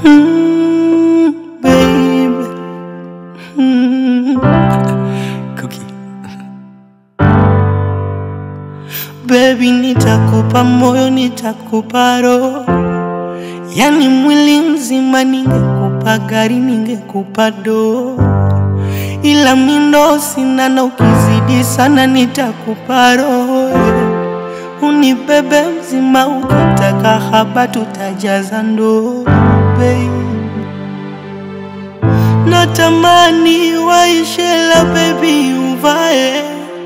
Mm, baby. Mm. Cookie. Baby, nitakupa moyo, nitakupa roho, yani mwili mzima. Ningekupa gari, ningekupa doo, ila mindo sina, na ukizidi sana nitakupa roho. Unibebe mzima, ukitaka haba tutajaza ndoo, baby. Natamani waishela baby, uvae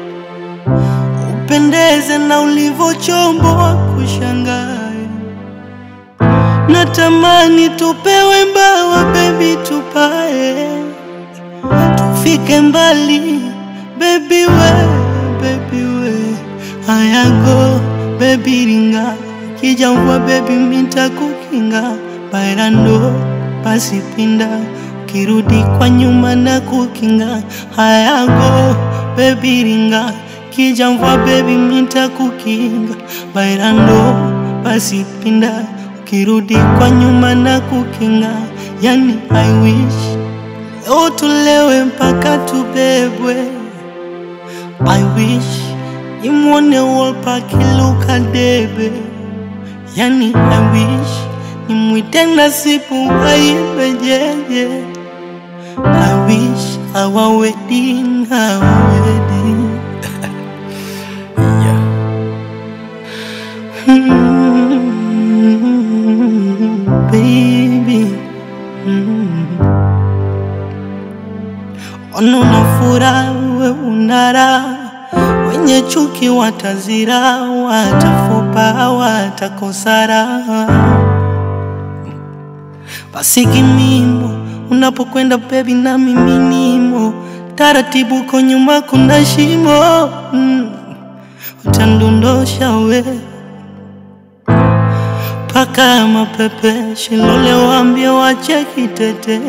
upendeze na ulivyochomboa kushangae. Natamani tupewe mbawa baby, tupae tufike mbali baby we, baby we ayago baby ringa kija mvua baby minta kukinga bailando pasipinda kirudi kwa nyuma na kukinga hayago baby ringa kija mvua baby minta kukinga bailando pasipinda kirudi kwa nyuma na kukinga yani I wish leo tulewe mpaka tubebwe I wish nimwone Wolper akiluka debe, yani I wish nimwite Nasibu aimbe jeje. I wish our wedding, our wedding. yeah. Mm, baby. Mm. Ono na furaha, we unara wenye chuki watazira, watafupa, watakosara. Basi kimimo unapokwenda bebi, na mimi nimo taratibu, ko nyuma kuna shimo mm. utandondosha we paka mapepe shilole, waambie wache kitete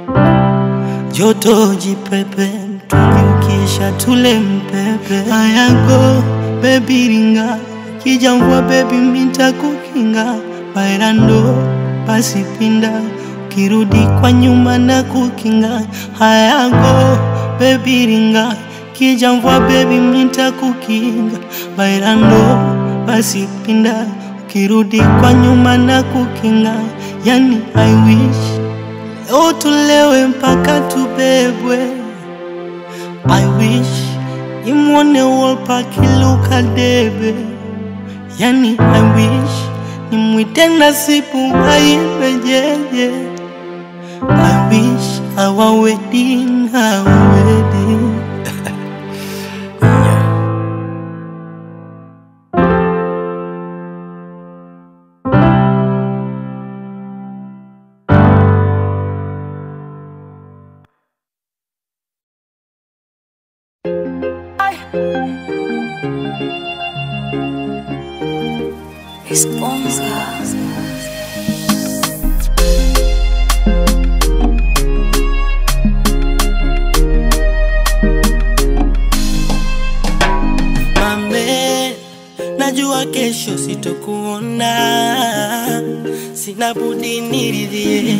joto jipepe mtungi ukisha tule mpepe ayago bebi ringa kija mvua bebi minta kukinga bailando pasipinda ukirudi kwa nyuma na kukinga hayago bebi ringa kija mvua bebi minta kukinga bailando pasipinda ukirudi kwa nyuma na kukinga yani I wish Leo tulewe mpaka tubebwe. I wish nimwone Wolper akiluka debe, yani I wish nimwite Nasibu aimbe jeje. I wish our wedding, our wedding. yeah. Esponja. Mame, najua kesho sitokuona, sina budi niridhie.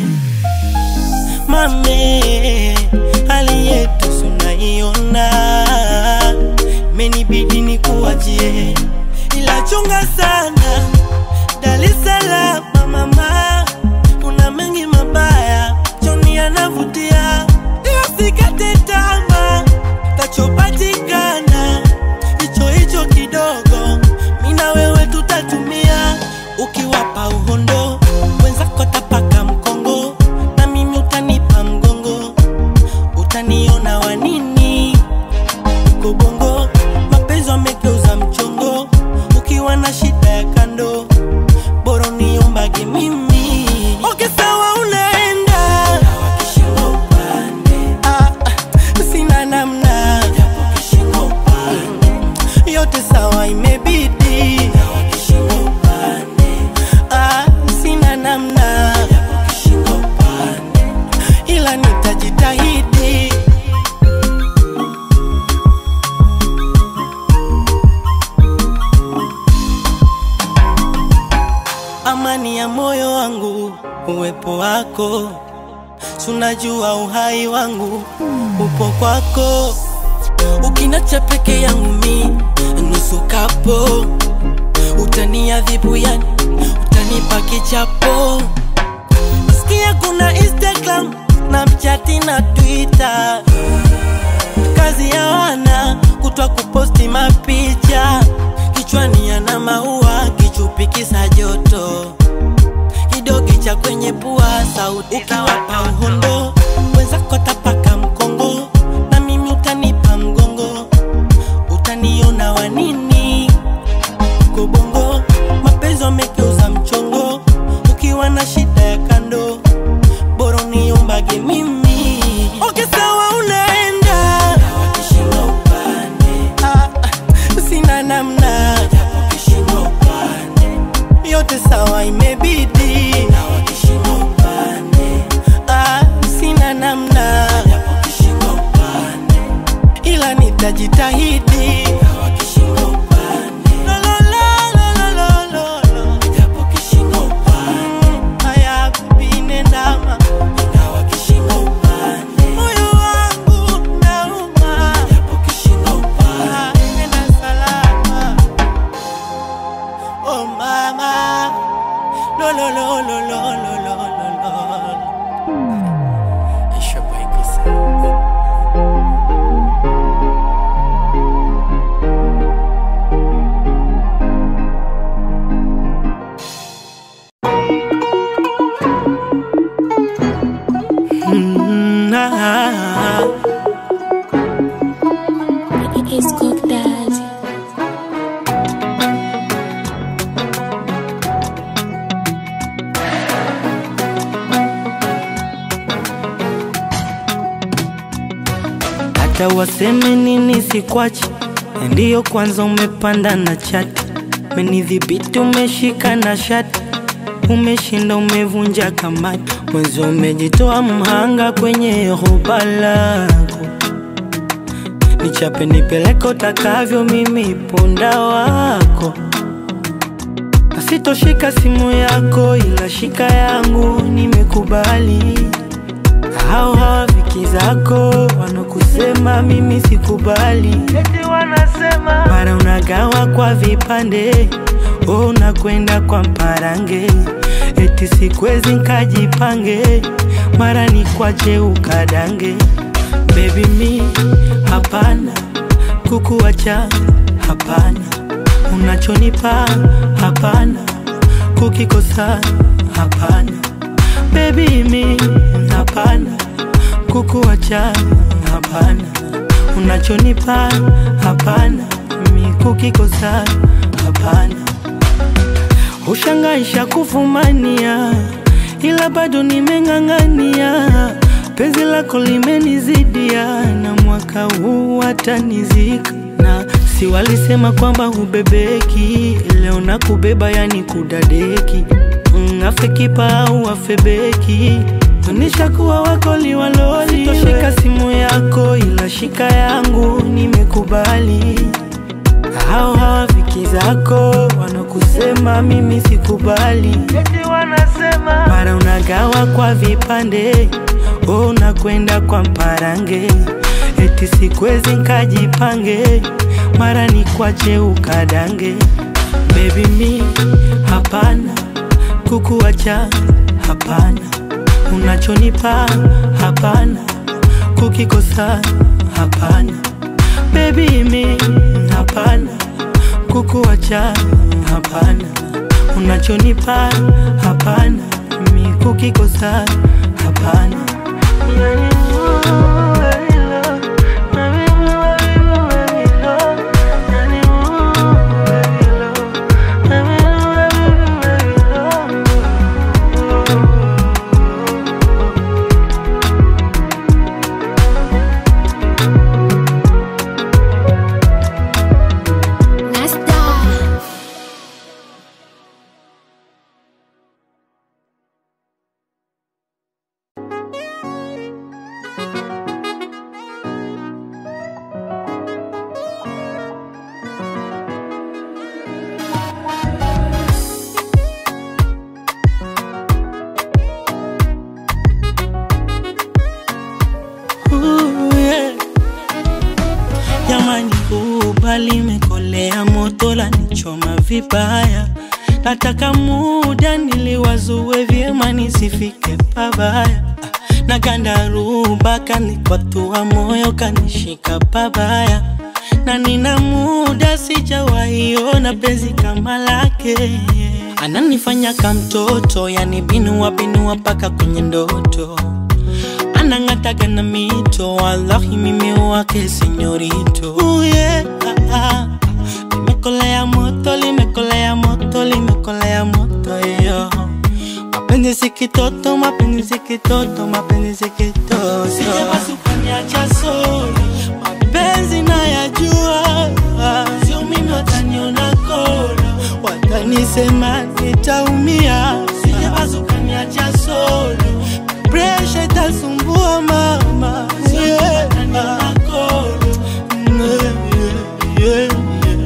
Mame, hali yetu sunaiona, menibidi nikuachie, ila chunga sana Dar es Salaam mama, kuna mengi mabaya, Joni anavutia, ila sikate tamaa, tachopatikana hicho hicho kidogo, mina wewe tutatumia, ukiwapa uhondo wenzako tapaka mkongo, na mimi utanipa mgongo, utaniona wanini uko bongo, mapenzi wamegeuza mchongo, ukiwa na shida ya kando bora niombage mimi okay, sawa unaenda Ah, sina namna yote sawa imebidi Ah, sina namna ila nitajitahidi amani ya moyo wangu uwepo wako, sunajua uhai wangu upo kwako, ukinacha peke yangu mi nusu kapo, utaniadhibu yani, utanipa kichapo. Sikia kuna Instagram, Snapchat na Twitter, kazi ya wana kutwa kuposti mapicha, kichwani yana maua, kichupi kisa joto, kidogi cha kwenye pua, sauti ukiwapa uhondo, wenzako tapaka mkongo, na mimi utanipa mgongo, utaniona wanini kobongo, mapenzi wamegeuza mchongo, ukiwa na shida ya kando, bora uniombage mimi. Okay, sawa unaenda wakishinda upande, ah, ah, sina namna wakishinda upande, yote sawa imebidi na wakishinda upande, ah, sina namna wakishinda upande, ila nitajitahidi na wakishinda upande, lo, lo, lo, lo, lo, lo, lo. Japo kishinda upande, mm, haya kupine ndama ingawa kishinda upande, moyo wangu nauma japo kishinda upande, nenda salama oh mama lo lo lo lo lo lo lo lo lo It's your boy Kusa. Mm, ah, It's Cook Daddy. hata waseme nini sikwachi, ndiyo kwanza umepanda na chati, menidhibiti umeshika na shati, umeshinda umevunja kamati, mwenzi umejitoa mhanga kwenye hoba lako, nichape nipeleke utakavyo, mimi punda wako Sitoshika simu yako ila shika yangu, nimekubali. Hao hawafiki zako wanakusema mimi sikubali, eti wanasema mara unagawa kwa vipande, oh, unakwenda kwa mparange, eti sikwezi nkajipange, mara ni kwache ukadange. Baby mi hapana, kukuacha hapana, unachonipa hapana, kukikosa hapana Baby mi hapana, kukuacha hapana, unachonipa hapana, mi kukikosa hapana. Ushangaisha kufumania, ila bado nimeng'ang'ania, penzi lako limenizidia, na mwaka huu watanizika na si walisema kwamba hubebeki, leo nakubeba yani kudadeki Mm, afe kipa au afe beki nishakuwa wako liwaloli. Sitoshika simu yako ila shika yangu, nimekubali. Hao hawafiki zako wanakusema mimi sikubali, eti wanasema mara unagawa kwa vipande, oh, unakwenda kwa mparange, eti sikwezi nkajipange, mara ni kwache ukadange. Baby mi hapana kukuacha hapana, unachonipa hapana, kukikosa hapana. Baby mi hapana, kukuacha hapana, unachonipa hapana, mi kukikosa hapana. Nasta. jua limekolea, moto la nichoma vibaya. Nataka muda niliwazue vyema, nisifike pabaya. Na gandaruba kanikwatua moyo, kanishika pabaya, na nina muda sijawahiona penzi kama lake. Ananifanya kamtoto, yani binua binua paka kwenye ndoto anang'ataga na mito, wallahi mimi wake senyorito. Uh, yeah, ah, ah. Limekolea moto, limekolea moto, limekolea moto yo. Mapenzi si kitoto, mapenzi si kitoto, mapenzi si kitoto. Sijapasukaniacha solo, mapenzi nayajua, sio mimi wataniona kolo, watanisema nitaumia. Sijapasukaniacha solo presha itasumbua mama yeah. Yeah, yeah, yeah.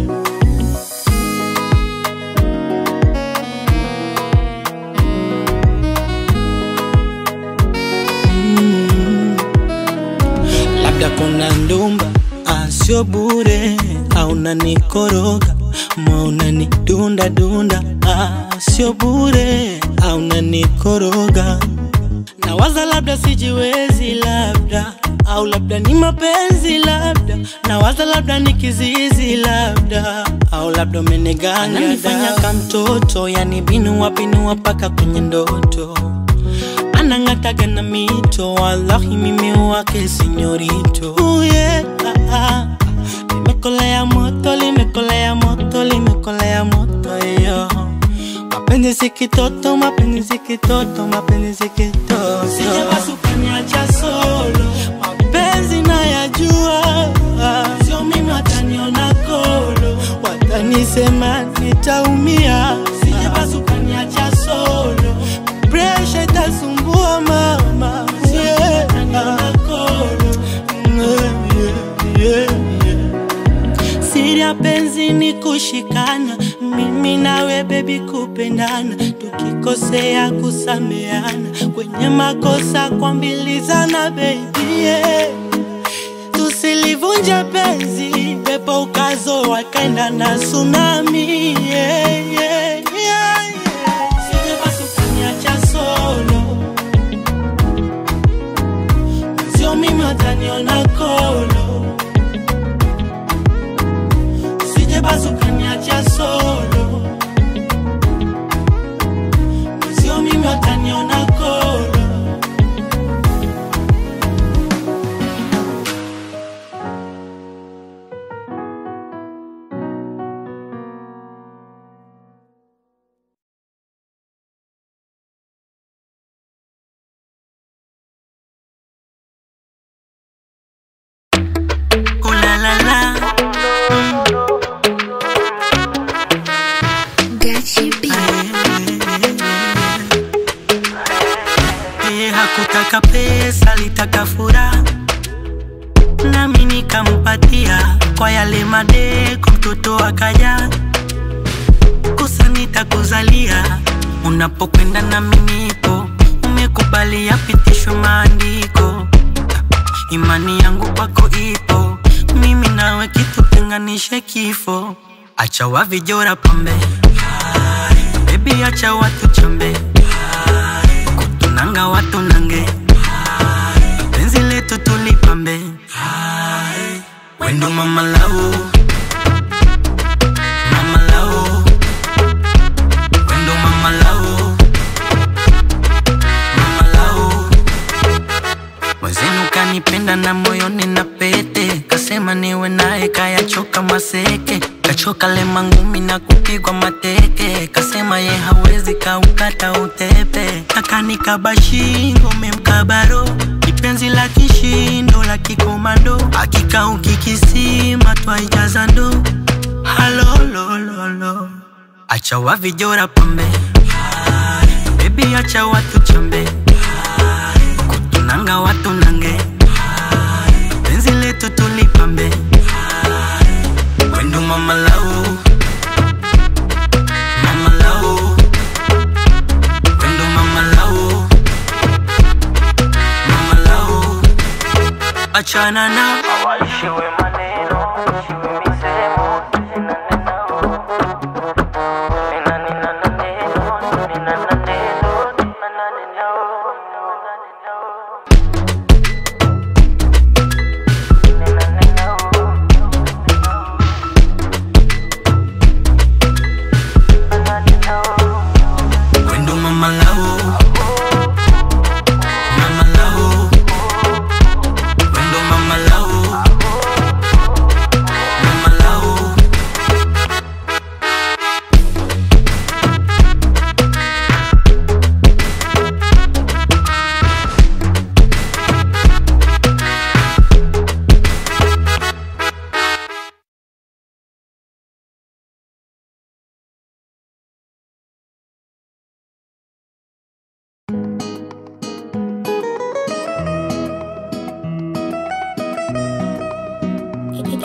Mm. labda kuna ndumba asio bure au nanikoroga mauna ni dunda dunda asio bure au nanikoroga nawaza labda sijiwezi labda au labda ni mapenzi labda nawaza labda ni kizizi labda au labda umeniganga nifanya kamtoto yani binua binua paka kwenye ndoto anang'ataga na mito wallahi mimi wake senyorito uh, yeah, ah, ah. limekolea moto limekolea moto limekolea moto yo mapenzi si kitoto mapenzi si kitoto mapenzi si kitoto sijapasukaniacha solo mapenzi nayajua sio mimi wataniona kolo watanisema nitaumia sijapasukaniacha solo presha itasumbua mama yeah. Yeah, yeah, yeah. Siri ya penzi ni kushikana, mimi nawe bebi kupendana, tukikosea kusameana, kwenye makosa kuambilizana bebi yeah. Tusilivunje penzi, pepo ukazo wakaenda na tsunami yeah, yeah, yeah, yeah. Sijapasukaniacha solo, sio mimi wataniona kolo sijapasukaniacha solo, sio mimi wataniona kolo. Oh la la la. Gachi B. Eh, hakutaka pesa, litaka furaha, nami nikampatia kwa yale madeko, mtoto akaja kusanita kuzalia. Unapokwenda nami nipo, umekubali yapitishwe maandiko, imani yangu kwako ipo, mimi nawe kitutenganishe kifo. Acha wavijora pambe, bebi, acha watu chambe kutunanga watu nange penzi letu tulipambe wendo mama lau mama lau wendo mama lau mama lau mwenzenu kanipenda na moyoni na pete kasema niwe naye kayachoka maseke kachoka lema ngumi na kupigwa mateke kasema ye hawezi kaukata utepe akanikaba shingo memkabaro kipenzi la kishindo la kikomando akika ukikisima twaijaza ndo halolololo acha wavijora pambe bebi acha watu chambe kutunanga watu nange penzi letu tulipambe wendo mama lau mama lau wendo mama lau mama lau achana na Waishiwe maneno, ishiwe misemo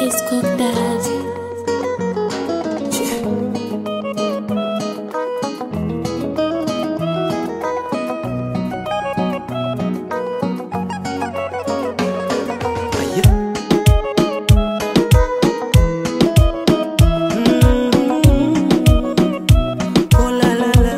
It's Cook Daddy. Oh la la la.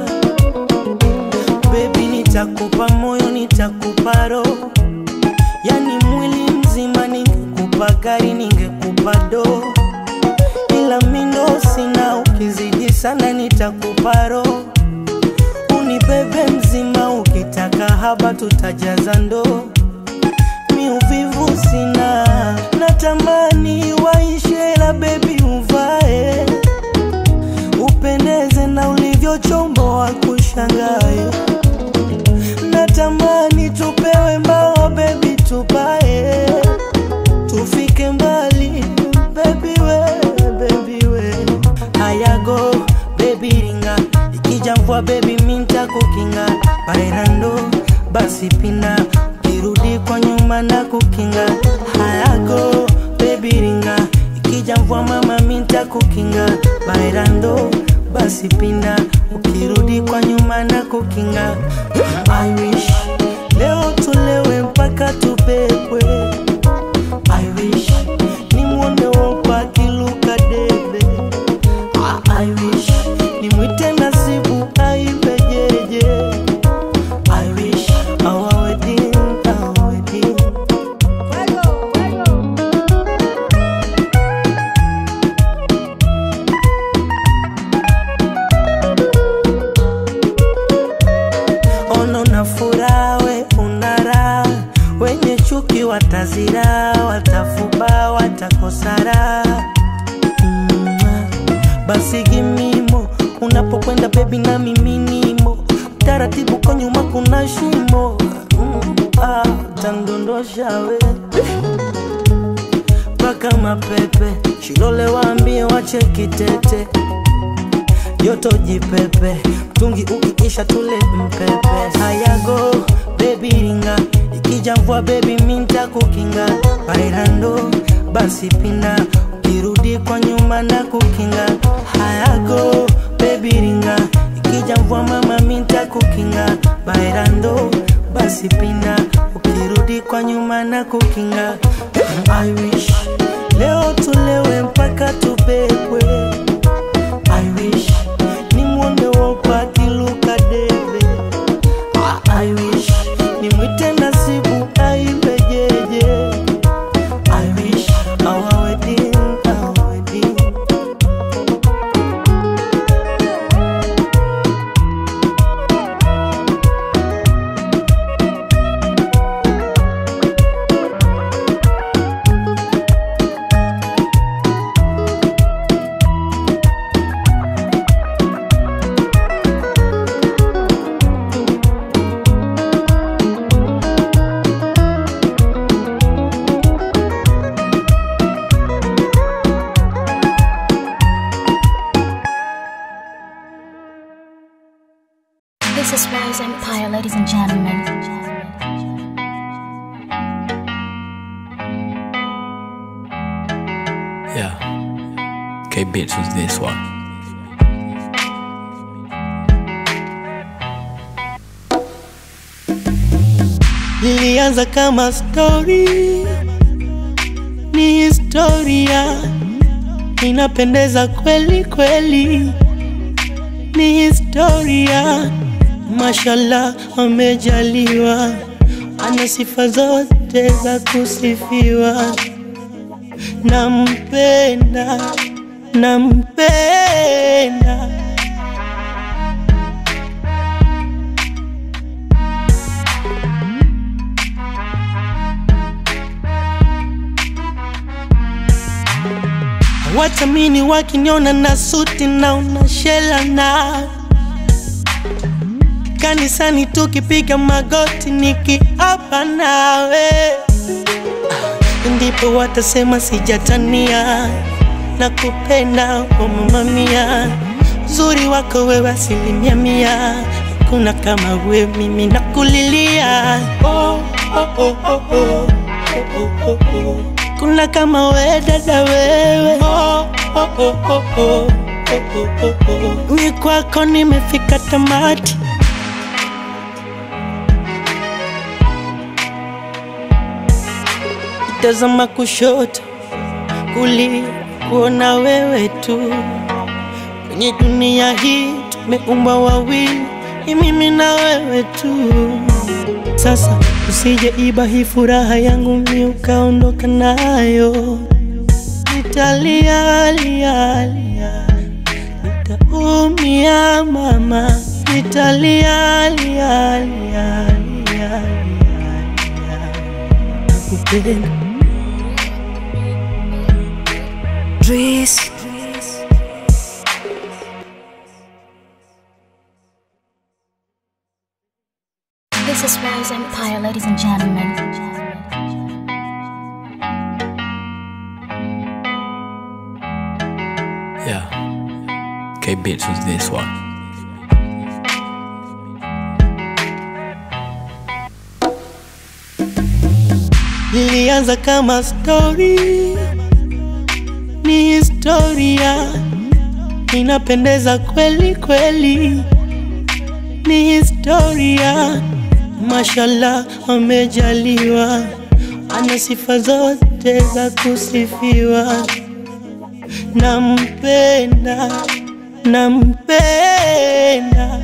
Baby nitakupa moyo nitakupa roho yani mwili mzima ningekupa gari ningekupa do ila mindo sina ukizidi sana nitakupa roho unibebe mzima ukitaka haba tutajaza ndoo mi uvivu sina natamani waishe la bebi uvae upendeze na ulivyochomboa kushangae natamani tupewe mbao bebi tupae tufike mbali bebi we bebi we hayago bebi ringa ikija mvua bebi minta kukinga bairando basi pina ukirudi kwa nyuma na kukinga hayago bebi ringa ikija mvua mama minta kukinga bairando basi pinda ukirudi kwa nyuma na kukinga I wish leo tulewe mpaka tupepwe I wish nimwone wopa akiluka debe Ah, I wish nimwite nasibu aibe jeje I wish our wedding, our wedding ono na furaha we unara wenye chuki watazira watafuba watakosara mm, basi gimimo unapokwenda bebi na miminimo taratibu kwa nyuma kuna shimo mm, ah, tandondosha we mpaka mapepe shilole waambie wache kitete joto jipepe mtungi ukiisha tule mpepe hayago bebi ringa ikija mvua bebi minta kukinga bairando basi pinda ukirudi kwa nyuma na kukinga hayago bebi ringa ikija mvua mama minta kukinga bairando basi pinda ukirudi kwa nyuma na kukinga I wish leo tulewe mpaka tupepwe I wish nimwone wopa akiluka debe Ah, I wish nimwite nasibu aibe jeje I wish our wedding, our wedding This is Rose Empire, ladies and gentlemen. Yeah. K Bits was this one. Ilianza kama story, ni historia, inapendeza kweli kweli, ni historia. Mashallah, amejaliwa, ana sifa zote za kusifiwa. Nampenda, nampenda Watamini wakiniona na suti na unashela na kanisani tukipiga magoti nikiapa nawe, ndipo watasema sijatania na kupenda oh mama mia, uzuri wako wewe asilimia mia, hakuna kama we, mimi nakulilia oh, oh, oh, oh, oh, oh, oh, oh. kuna kama we dada wewe oh, oh, oh, oh, oh. Oh, oh, oh, oh. Ni kwako nimefika tamati tazama kushoto kulia kuona wewe tu kwenye dunia hii tumeumbwa wawili ni mimi na wewe tu sasa usije iba hii furaha yangu mi ukaondoka nayo nitalia lia lia nitaumia mama nitalia lia lia lia lia nakupenda Breeze. This is Rose Empire, ladies and gentlemen. Yeah. K Bits was this one. ilianza kama story, ni historia inapendeza kweli kweli, ni historia. Mashallah, amejaliwa, ana sifa zote za kusifiwa. Nampenda, nampenda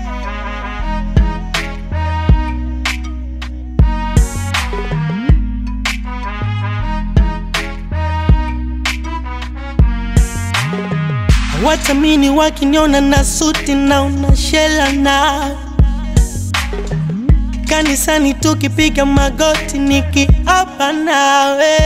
Watamini wakiniona na suti na unashela na kanisani tukipiga magoti nikiapa nawe,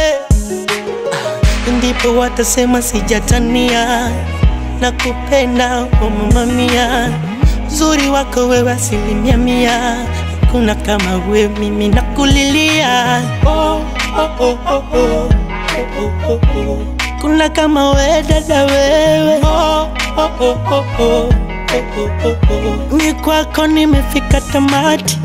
ndipo watasema sijatania na kupenda oh mama mia, uzuri wako wewe asilimia mia, kuna kama we mimi nakulilia oh, oh, oh, oh, oh. Oh, oh, oh, oh. Kuna kama we dada wewe oh, oh, oh, oh, oh. Oh, oh, oh, oh. Ni kwako nimefika tamati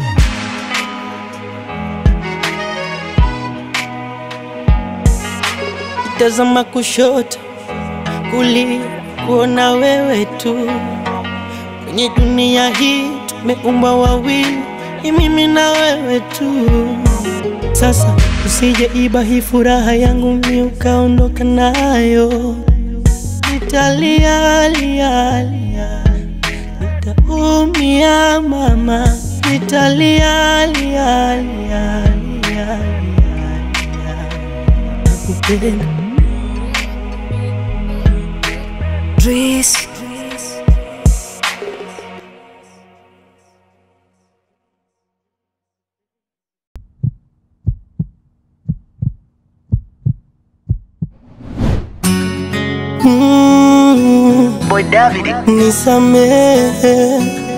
tazama kushoto kulia kuona wewe tu kwenye dunia hii tumeumbwa wawili ni mimi na wewe tu sasa usije iba hii furaha yangu mi ukaondoka nayo nitalia lia lia nitaumia mama nitalia lia lia lia lia nakupenda Breeze. mm. Boy David. nisamehe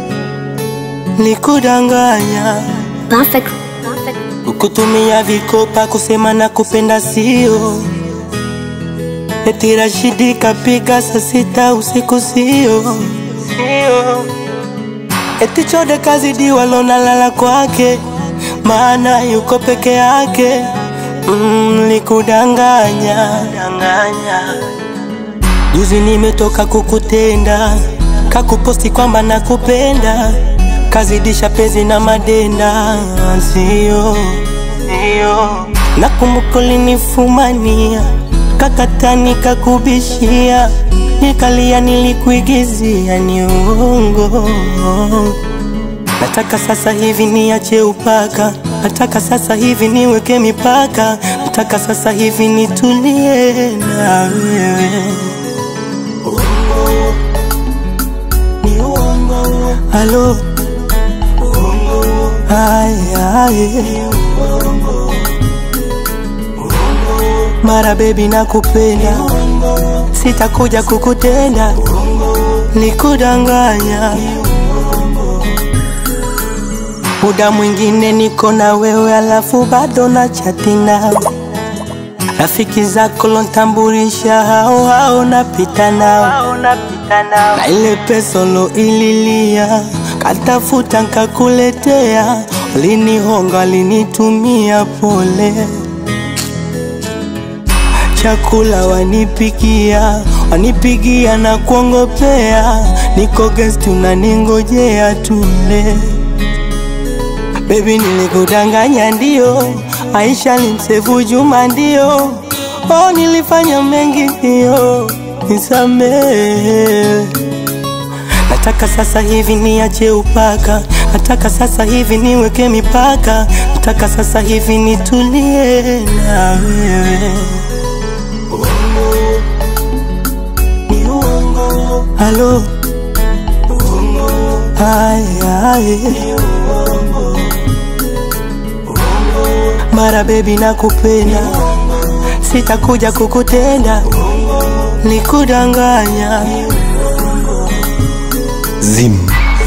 nikudanganya Perfect. Perfect. kukutumia vikopa kusema na kupenda sio eti Rashidi kapiga saa sita usiku sio sio eti chode kazidi walonalala kwake maana yuko peke yake mm, nikudanganya danganya Juzi nimetoka kukutenda, kakuposti kwamba nakupenda, kazidisha penzi na madenda, sio sio. Nakumbuka ulinifumania, kakata nikakubishia, nikalia, nilikuigizia, ni uongo. Nataka sasa hivi niache upaka, nataka sasa hivi niweke mipaka, nataka sasa hivi nitulie na wewe. Halo Ay, ay. Mara baby nakupenda Sitakuja kukutenda Nikudanganya Muda mwingine niko na wewe alafu bado na chati nao Rafiki zako lontambulisha hao hao napita nao na ile pesa lo ililia katafuta nkakuletea, ulinihonga, ulinitumia pole. chakula wanipikia, wanipigia na kuongopea, niko guest unaningojea tule. Baby nilikudanganya ndio, Aisha limsevu Juma ndio, oh nilifanya mengi ndio, nisamehe. Nataka sasa hivi niache upaka, nataka sasa hivi niweke mipaka, nataka sasa hivi nitulie na wewe. Ni uongo. Halo, hai hai, mara baby nakupenda, sitakuja kukutenda, nikudanganya Zim.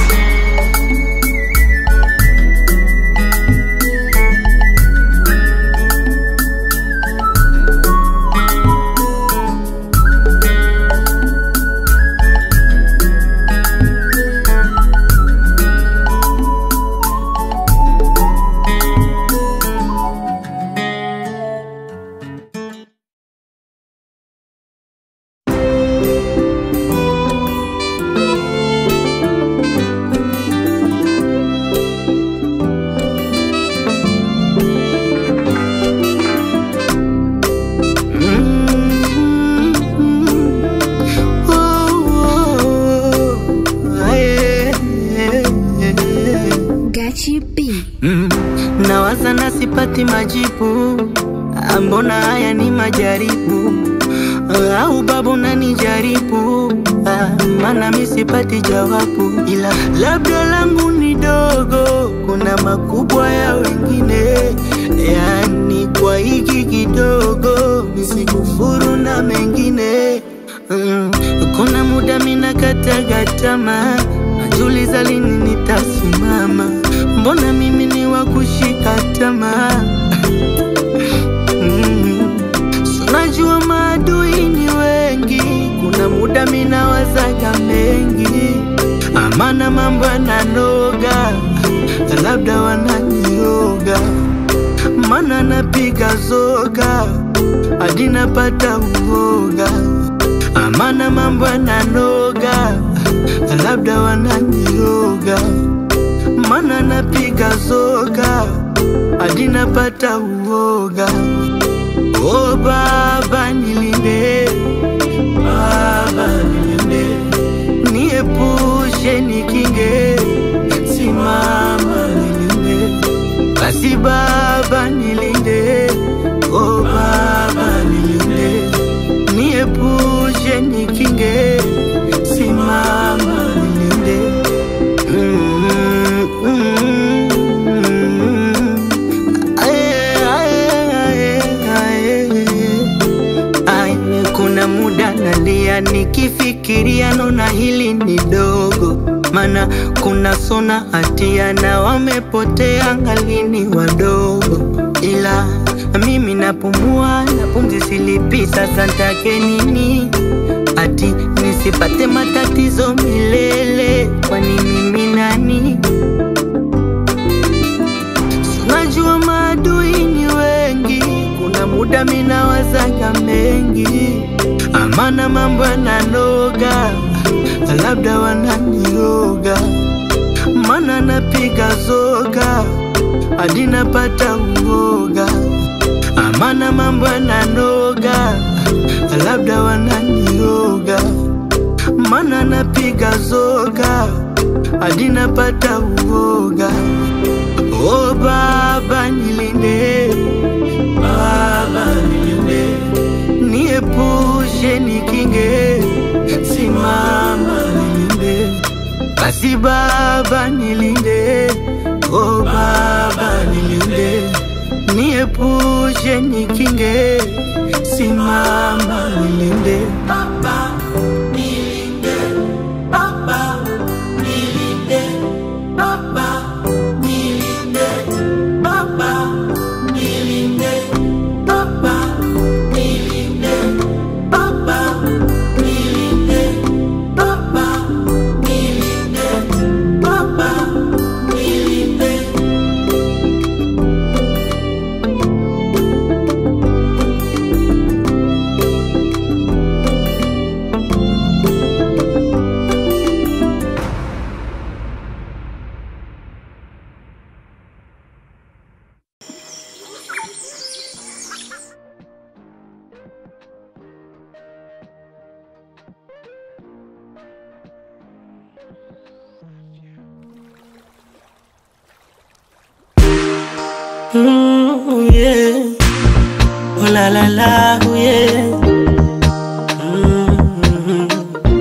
Gachi B. Mm, nawaza na sipati majibu, Ah, mbona haya ni majaribu Ah, au babu nanijaribu, Ah, maana mi sipati jawabu, ila labda langu ni dogo, kuna makubwa ya wengine, yani kwa hiki kidogo misikufuru na mengine Mm, kuna muda mina kataga tamaa, najiuliza lini nitasimama, mbona mimi ni wa kushika tamaa Mm, si unajua maadui ni wengi, kuna muda mina wazaga mengi, amana mambo yananoga, labda wananioga, mana napiga zoga hadi napata uoga, amana mambo yananoga, labda wananioga, mana napiga zoga hadi napata uoga. O Baba nilinde, Baba nilinde, niepushe nikinge, simama nilinde, basi Baba nilinde, o Baba nilinde, niepushe nikinge, simama nilinde. Mm, mm, mm. Aye, aye, aye, aye. Aye, kuna muda nalia nikifikiria nona hili ni dogo, mana kuna sona hatia na wamepotea ngalini wadogo, ila mimi napumua na pumzi silipi, sasa ntake nini? Ati nisipate matatizo milele, kwani mimi nani? Najua maadui ni wengi, kuna muda mina wazaga mengi, amana mambo yananoga, labda wananioga, mana napiga zoga hadi napata uoga, amana mambo yananoga, labda wananioga, mana napiga zoga hadi napata uoga. O Baba nilinde, Baba nilinde, niepushe nikinge, simama nilinde, basi Baba nilinde, o Baba nilinde, niepushe nikinge, simama nilinde. Baba nilinde, Baba nilinde, Baba nilinde, Baba nilinde, Baba nilinde, Baba nilinde, Baba nilinde, Baba nilinde. Mm, yeah. Oh la la la, oh yeah. Mm.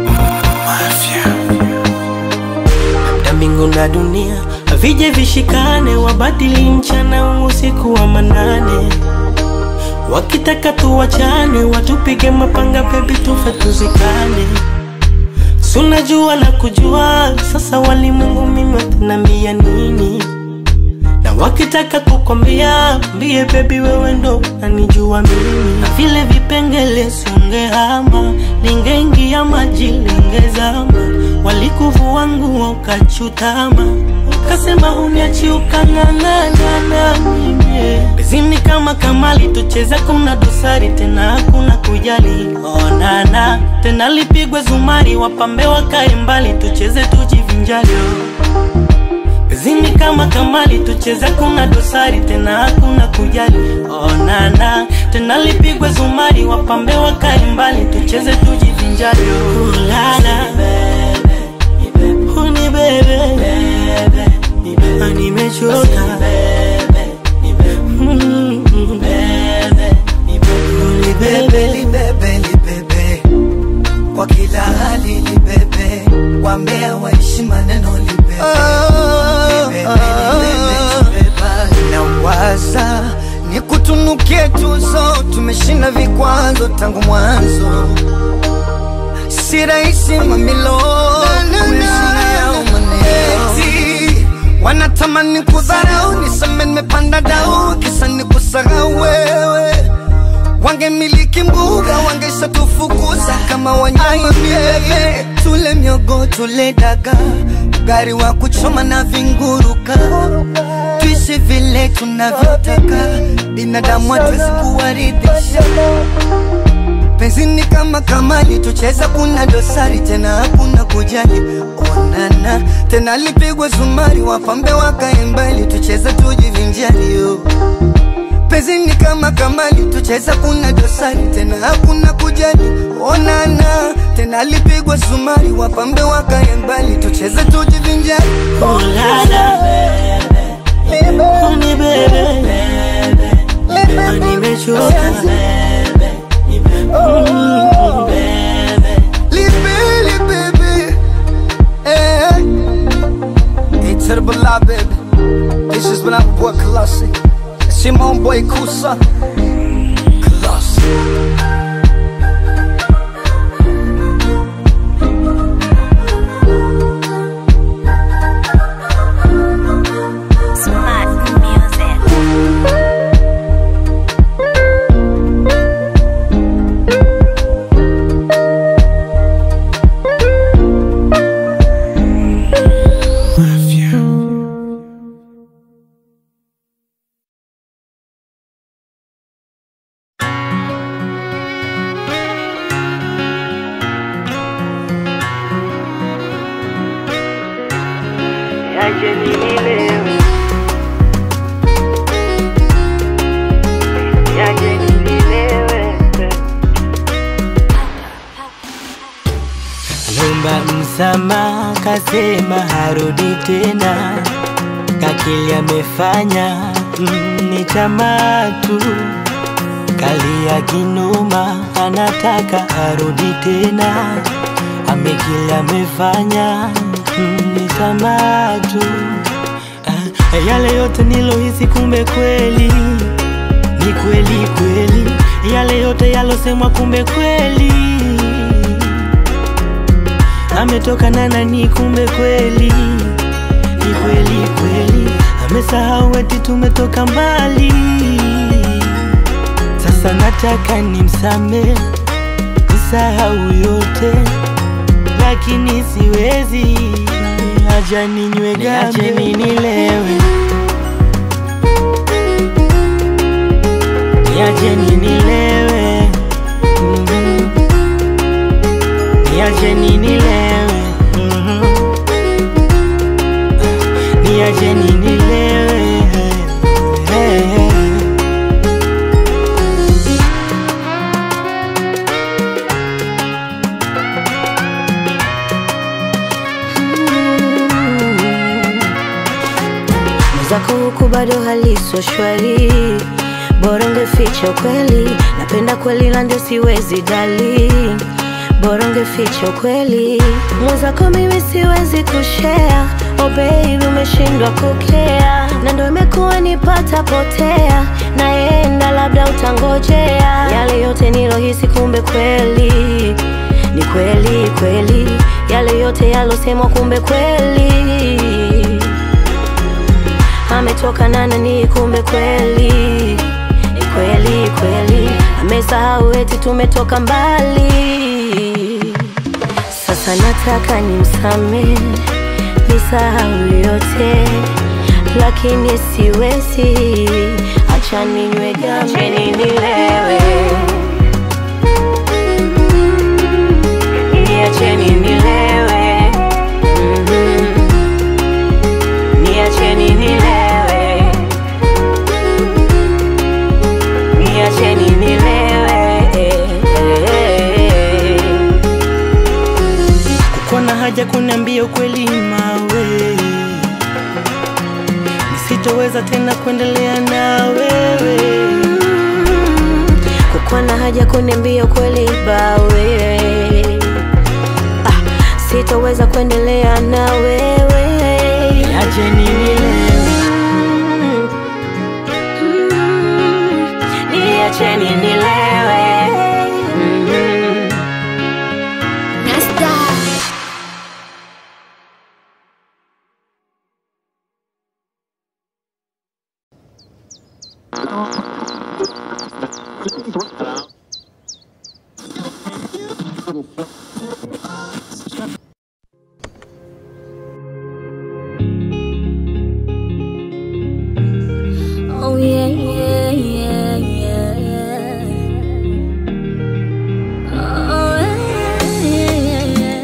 Na mbingu na dunia vije vishikane, wabadili mchana usiku wa manane, wakitaka tuwachane, watupige mapanga, bebi tufe tuzikane. Sunajua na kujua, sasa walimwengu mimi watanambia nini? na wakitaka kukwambia mbie bebi wewe ndo nanijua mimi na vile vipengele sungehama lingeingia maji lingezama walikuvua nguo ukachutama ukasema uniachi ukang'ang'ana na mimi bezini kama kamali tucheza kuna dosari tena hakuna kujali onana tena lipigwe zumari wapambe wakae mbali tucheze tujivinjali Zini kama kamali tucheza kuna dosari tena hakuna kujali onana tena lipigwe zumari wapambe wakae mbali tucheze tujivinjari ulala uni bebe Ah, nimechoka Mm, uni bebe libebe libebe kwa kila hali libebe wambea waishi maneno libebe Libebe, libebe, libebe. nawaza ni kutunukie tuzo tumeshinda vikwazo tangu mwanzo si rahisi mamilo umeshinda yao maneti wanatamani kudharau niseme nimepanda dau kisa ni kusahau wewe wangemiliki mbuga wangesha tufukuza kama wanyama bebe tule miogo tule daga gari wa kuchoma na vinguruka tuishi vile tunavyotaka binadamu hatuwezi kuwaridhisha penzini kama kamali tucheza kuna dosari tena hakuna kujali onana tena lipigwe zumari wapambe wakae mbali tucheze tujivinjali yo penzini kama kamali tucheza kuna dosari tena hakuna kujali onana tena lipigwe zumari wapambe wakae mbali tucheze tujivinjali ulala uni bebe Ah, nimechoka Mm. Libeli baby eh. Hey to the Bala baby This has been our boy Colossi See my own boy Kusa Colossi Smart music. Niache ninilewe. Niache ninilewe. Lomba msamaha, kasema harudi tena, kakili amefanya mm, ni tamaa tu, kalia kinuma, anataka arudi tena, amekili amefanya mm, ni tamaa tu. Ah, yale yote nilohisi, kumbe kweli ni kweli kweli, yale yote yalosemwa, kumbe kweli ametoka na nani, kumbe kweli ni kweli kweli, amesahau eti tumetoka mbali. Sasa nataka nimsame, nisahau yote, lakini siwezi, acha ninywe gambe, nilewe, niache ninilewe, Mhm. niache ninilewe, Mhm. niache ninilewe, Hey, hey. zako ukubali bado haliso shwari, bora ungeficha ukweli. Napenda kweli na ndio siwezi dali, bora ungeficha ukweli. Mwenzako mimi siwezi kushare, oh baby umeshindwa kukea, na ndo imekuwa nipata potea, naenda labda utangojea yale yote nilohisi, kumbe kweli ni kweli kweli, yale yote yalosemwa, kumbe kweli ametoka na nani, kumbe kweli ni kweli kweli, amesahau eti tumetoka mbali. Sasa nataka nimsamehe, nisahau yote, lakini siwezi, acha ninywe gambe, acheni nilewe, niacheni nilewe, Mhm. niacheni nilewe, niacheni nilewe. Kukuwa na haja kuniambia ukweli mawe, nisitoweza tena kuendelea na wewe. kukuwa na haja kuniambia ukweli bawe ah, sitoweza kuendelea na wewe Niacheni nilewe, Mm, niacheni nilewe Mm. Oh yeah, yeah, yeah, yeah, yeah. Oh yeah, yeah, yeah,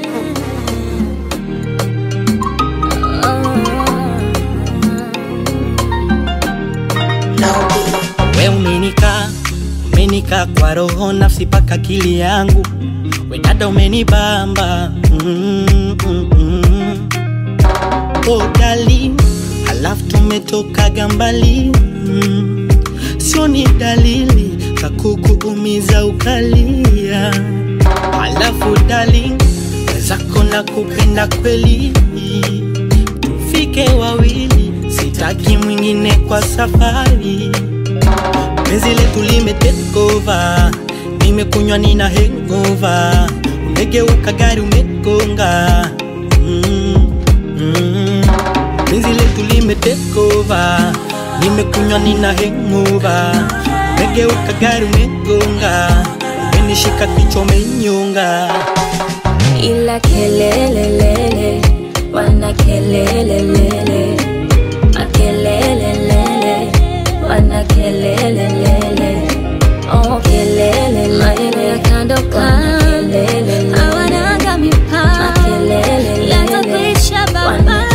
yeah. we umenika umenika kwa roho, nafsi paka akili yangu, we dada umenibamba mm, mm, mm. Oh darling, halafu tumetokaga mbali mm. Sio ni dalili za kukuumiza ukalia, halafu darling, wezako na kupenda kweli, tufike wawili, sitaki mwingine kwa safari. Penzi letu lime take over, nimekunywa nina hangover, umegeuka gari umegonga mm, mm. Penzi letu lime take over, nimekunywa nina hangover, umegeuka gari umegonga, umenishika kichwa umenyonga. ila kelelelele wana kelelelele makelelelele wana kelelelele oh kelelelele maneno ya kando kando hawanaga mipaka yatakuisha baba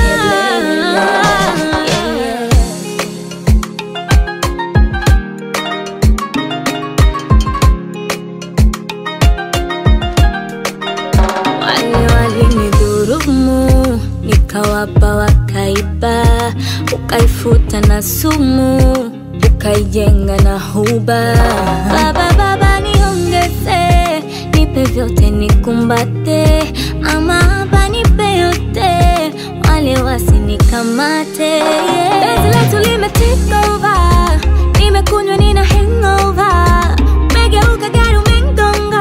Yeah. wale walinidhurumu, nikawapa wakaiba, ukaifuta na sumu, ukaijenga na huba. Baba, baba niongeze, nipe vyote nikumbate, ama hapa nipe yote, wale wasinikamate. Penzi letu lime take over, nimekunywa nina hangover, umegeuka gari umengonga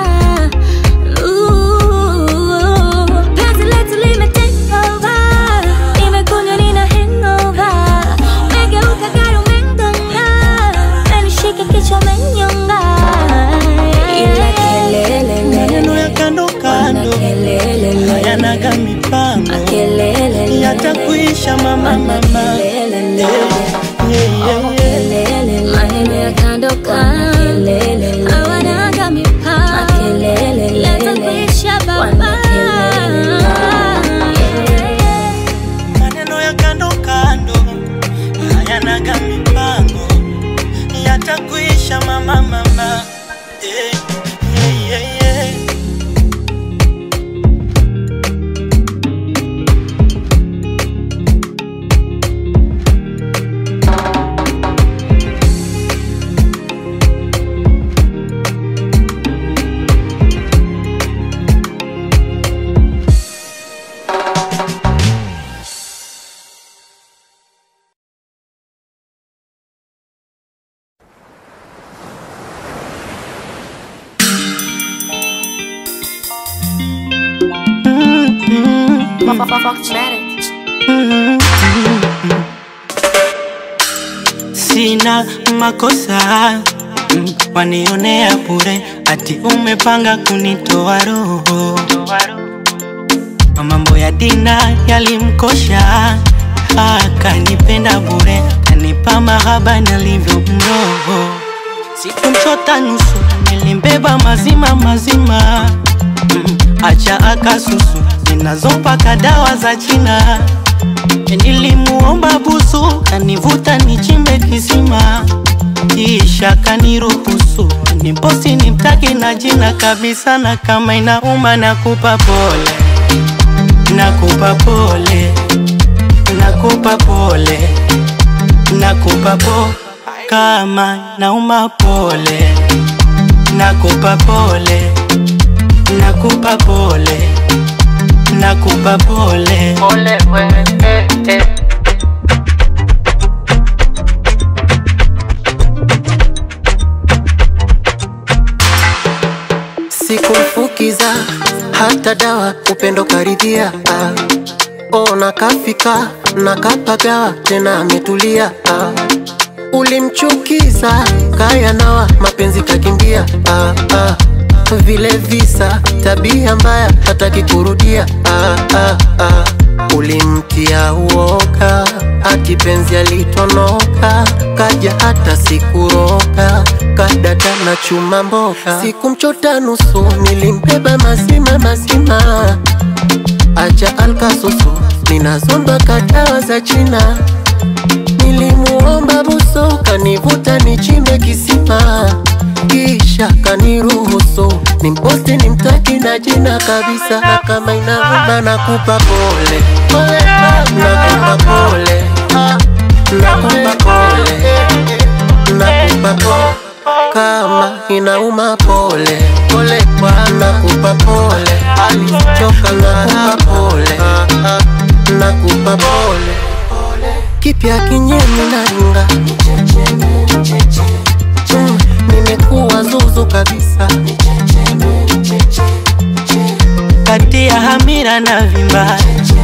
Penzi letu lime take over, nimekunywa nina hangover, umegeuka gari umengonga, umenishika kichwa umenyonga, ila kelele Maneno ya kando kando hayanaga mipango, yatakuisha mama mama. Yeah, yeah, yeah, yeah. maneno ya kando kando hawanaga mipaka yatakuisha baba maneno ya kando kando hayanaga mipango, yatakuisha mama mama. Yeah, yeah, yeah, yeah. Fox Matic. sina makosa mm, wanionea bure ati umepanga kunitoa roho mambo ya dina yalimkosha akanipenda bure kanipa mahaba nalivyo mroho sikumchota nusu nilimbeba mazima mazima mm, acha akasusu ninazopaka dawa za china Nilimuomba busu, kanivuta nichimbe kisima, kisha kaniruhusu niposi nimtaki na jina kabisa, na kama inauma nakupa pole, nakupa pole, nakupa pole, nakupa po kama nauma pole, nakupa pole, nakupa pole, nakupa pole, pole we, eh, eh. sikumfukiza hata dawa upendo karidhia ah. ona kafika na kapagawa tena ametulia ah. ulimchukiza kaya nawa mapenzi kakimbia ah, ah. vile visa tabia mbaya hataki kurudia ah, ah, ah. ulimtia uoga hati penzi alitonoka kaja hata sikuroka kadata na chuma mboka sikumchota nusu nilimbeba mazima mazima acha alkasusu ninazomba kadawa za china nilimuomba buso kanivuta nichimbe kisima kisha kaniruhusu nimposti nimtaki na jina kabisa na kama inauma nakupa pole pole nakupa pole nakupa pole nakupa pole kama inauma pole pole nakupa pole alichoka nakupa pole nakupa pole kipya kinyemi naringa Mm, nimekuwa zuzu kabisa kati ya hamira na vimba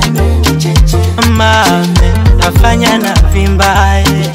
mame nafanya na vimba eh.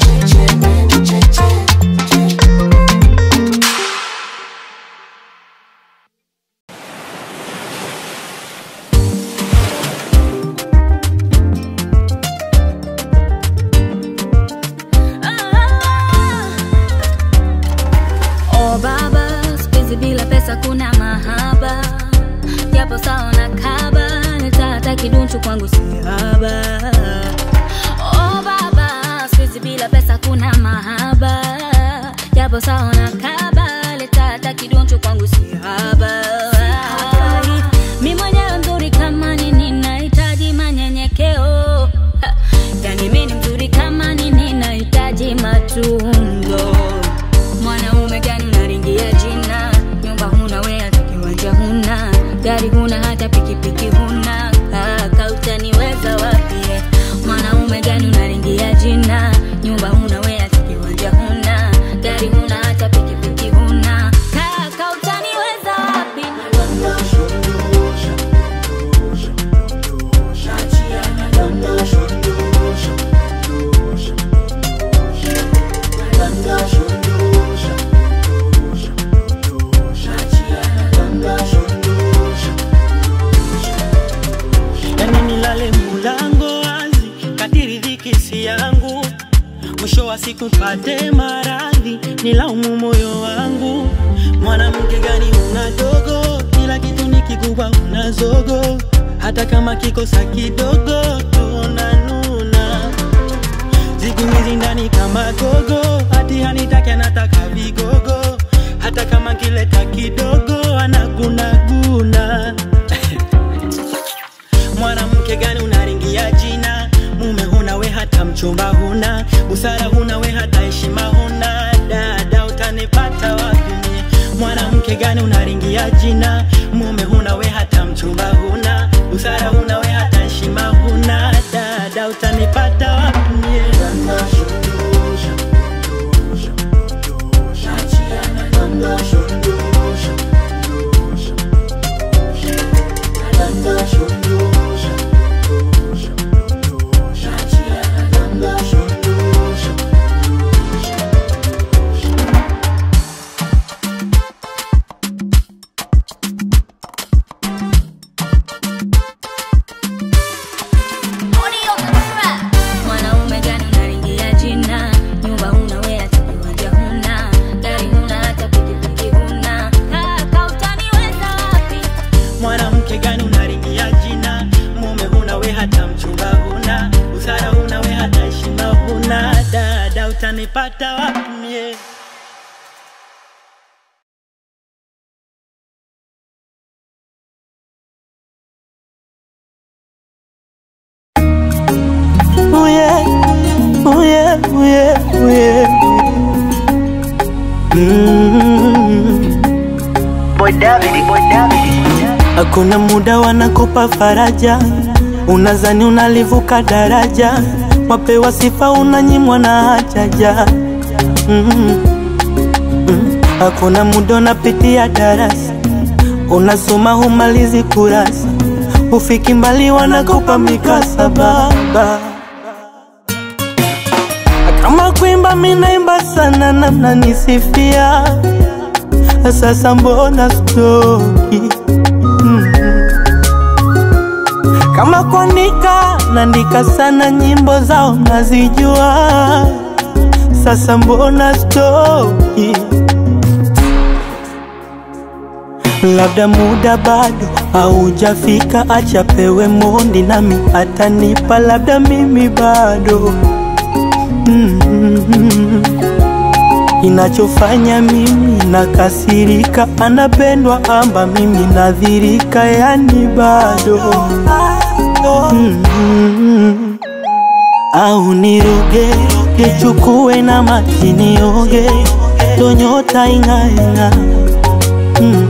Oh baba, siku bila pesa kuna mahaba, japo sawa na kaba, nitata kidunchu kwangu si haba. Oh baba, siku bila pesa kuna mahaba, japo sawa na kaba, nitata kidunchu kwangu si haba. Mi mwenyewe mzuri kama nini, nahitaji manyenyekeo. Ha, Yani mi ni mzuri kama nini, nahitaji matunzo mwanaume gani unaringia jina nyumba huna we hata kiwanja huna gari huna hata pikipiki huna kaka utaniweza wapi eh? mwanaume gani unaringia jina nyumba huna we hata kiwanja huna gari huna hata pikipiki huna kaka utaniweza wapi yani nilale mulango wazi kadiri dhiki si yangu mwisho wa siku pate maradhi nilaumu moyo wangu mwanamke gani una dogo kila kitu ni kikubwa una zogo hata kama kikosa kidogo tunanuna siku hizi ndani kama gogo hati hanitake anataka vigogo hata kama kileta kidogo anagunaguna mwanamke gani unaringia jina mume huna we hata mchumba huna busara huna we hata heshima huna dada utanipata wapi mie? mwanamke gani unaringia jina mume huna we hata mchumba huna busara huna we hata heshima huna dada utanipata wapi mie? nitapata wapi mie? Oh yeah, oh yeah, oh yeah, oh yeah. Mm. Hakuna muda wanakupa faraja, unazani unalivuka daraja, wapewa sifa unanyimwa na hajaja. Mm. Mm. Hakuna muda unapitia darasa, unasoma humalizi kurasa, ufiki mbali wanakupa mikasaba kama kuimba minaimba sana na mnanisifia, sasa mbona stoki? Mm. Kama kuandika naandika sana, nyimbo zao nazijua, sasa mbona stoki? Labda muda bado haujafika, acha pewe mondi nami atanipa, labda mimi bado mm Inachofanya mimi nakasirika, anapendwa amba mimi nadhirika, yani bado mm au niroge nichukue na maji nioge, ndo nyota ing'aing'a mm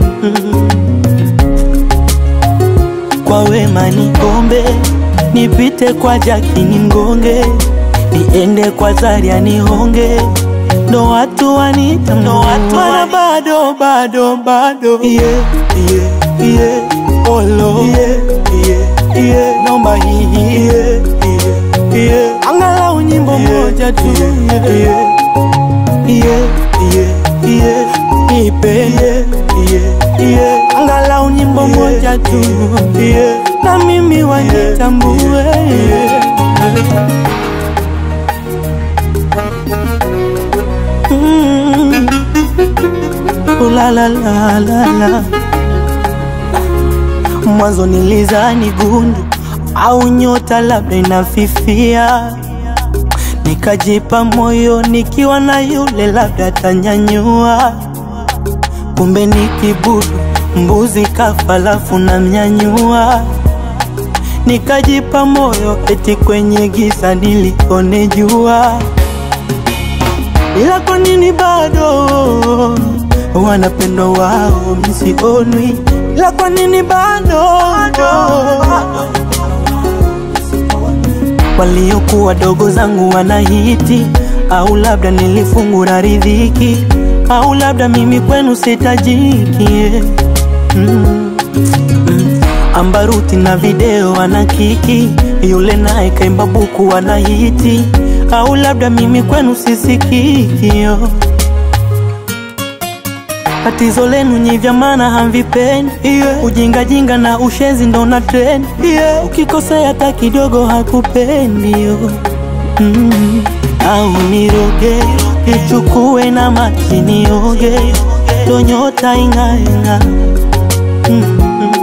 kwa wema niombe, nipite kwa jaki nimgonge, niende kwa Zaria nihonge, ndo watu wanita ndo watu mana bado bado bado yeah, yeah, yeah. Olo yeah, yeah, yeah. Naomba hii yeah, yeah, yeah. Angalau nyimbo moja tu yeah, yeah, yeah, yeah, yeah. Ipe yeah, yeah, yeah. Angalau nyimbo moja tu yeah. Na mimi wanitambue yeah. Mm. Ooh la la la la la. Mwanzo nilizani gundu au nyota labda inafifia, nikajipa moyo nikiwa na yule labda tanyanyua, kumbe ni kibudu mbuzi kafa lafu na mnyanyua, nikajipa moyo eti kwenye giza nilione jua ila kwa nini bado wanapendwa wao misionwi? Ila kwa nini bado waliokuwa dogo zangu wanahiti? Au labda nilifungura riziki, au labda mimi kwenu sitajiki mm. Mm. Ambaruti na video ana kiki, yule naye kaimba buku ana hiti, au labda mimi kwenu sisikikio. Tatizo lenu nyi vya maana hamvipendi yeah. Ujinga jinga na ushenzi ndo na trend yeah. Ukikosea hata kidogo hakupendi yo mm. Au niroge nichukue na maji nioge, ndo nyota ing'aing'a mm.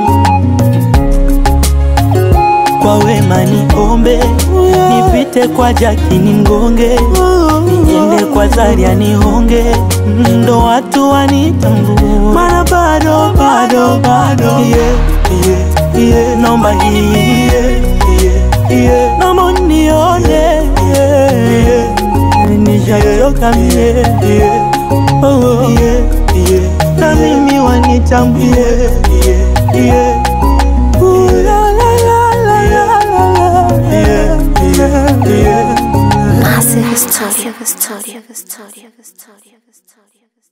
Kwa wema niombe, nipite kwa jaki nimgonge, niende kwa Zaria nihonge, ndo watu wanitambue, mana bado bado bado yeah, yeah, yeah. Naomba hii yeah, yeah, yeah. Naomba unione yeah, yeah. Nishachoka mie yeah. oh, oh. yeah, yeah. Na mimi wanitambue yeah, yeah. Ooh, la, la, la, la, la, la, la. Yeah, yeah, yeah. Massive Studio. Massive Studio.